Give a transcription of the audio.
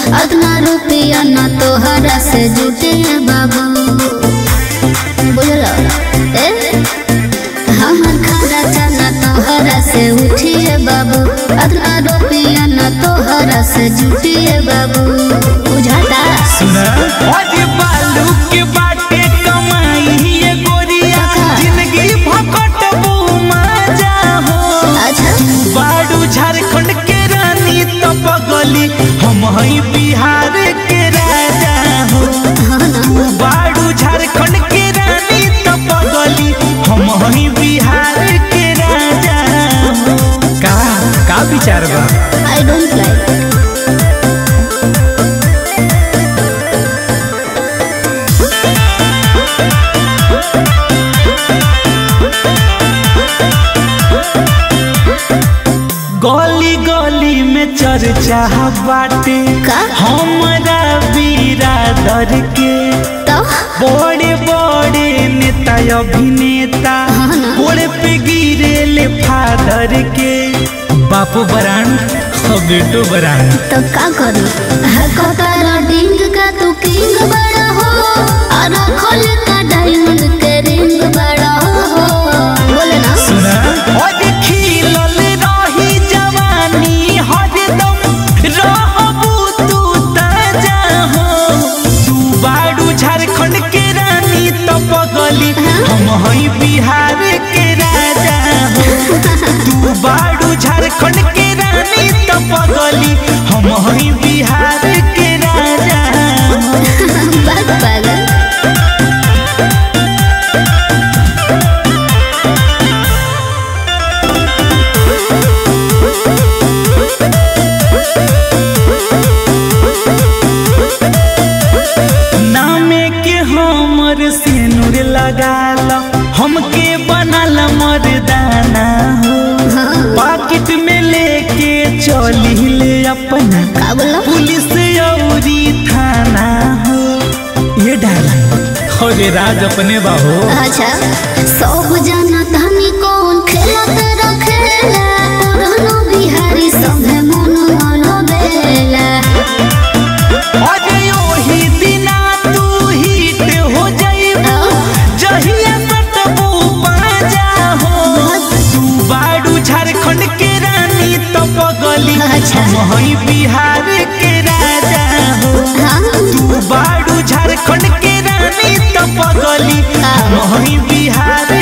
अदना रुपया ना तोहरा से जुटे बाबू बुझलो ए हमर खाना चना तोहरा से उठिए बाबू अदना रुपया ना तोहरा से जुटिए बाबू बुझाता सुना अरे बालू के बाटे कमाई ये गोरिया जिंदगी भकट मजा हो अच्छा बाड़ू झारखंड के रानी तो पगली हम हई बिहार के राजा हो हाँ ना बाड़ू झारखंड के रानी तो पगली हम हई बिहार के राजा हो का का विचार बा आई डोंट लाइक गली गली में चर्चा बाटे का? हमरा बिरादर के तो बड़े बड़े नेता अभिनेता हाँ ना। गोड़े पे गिरे ले फादर के बापू बरान और बेटो बरान तो का करू कतारा डिंग का तू किंग बड़ा हो और खोल का डायमंड के रिंग बड़ा हो बोले ना सुना और खिलल रही जवानी हरदम रहबू तू ताजा हो तू बाड़ू झारखंड के रानी तो पगली हम हई बिहार के राजा हो तू बाड़ू झारखंड के रानी तो पगली हम हई बिहार के राजा हो बात पागल नामे के हमर सिनुर लगाल हमके बनल मर्दाना हो पाकिट में लेके चली ले अपना का बोला पुलिस औरी थाना हो ये डाला अरे राज अपने बाहो अच्छा सब जना धनी कौन खेलत रखेला पुरानो बिहारी संगे मन मन बेला अरे ओही दिना तू हिट हो जाइबू जहिया सटबू बाजा हो तू बाड़ू झारखंड के रानी तो पगली अच्छा। हम हई बिहार के राजा हो हाँ तू बाड़ू झारखंड के रानी तो पगली हम हई बिहार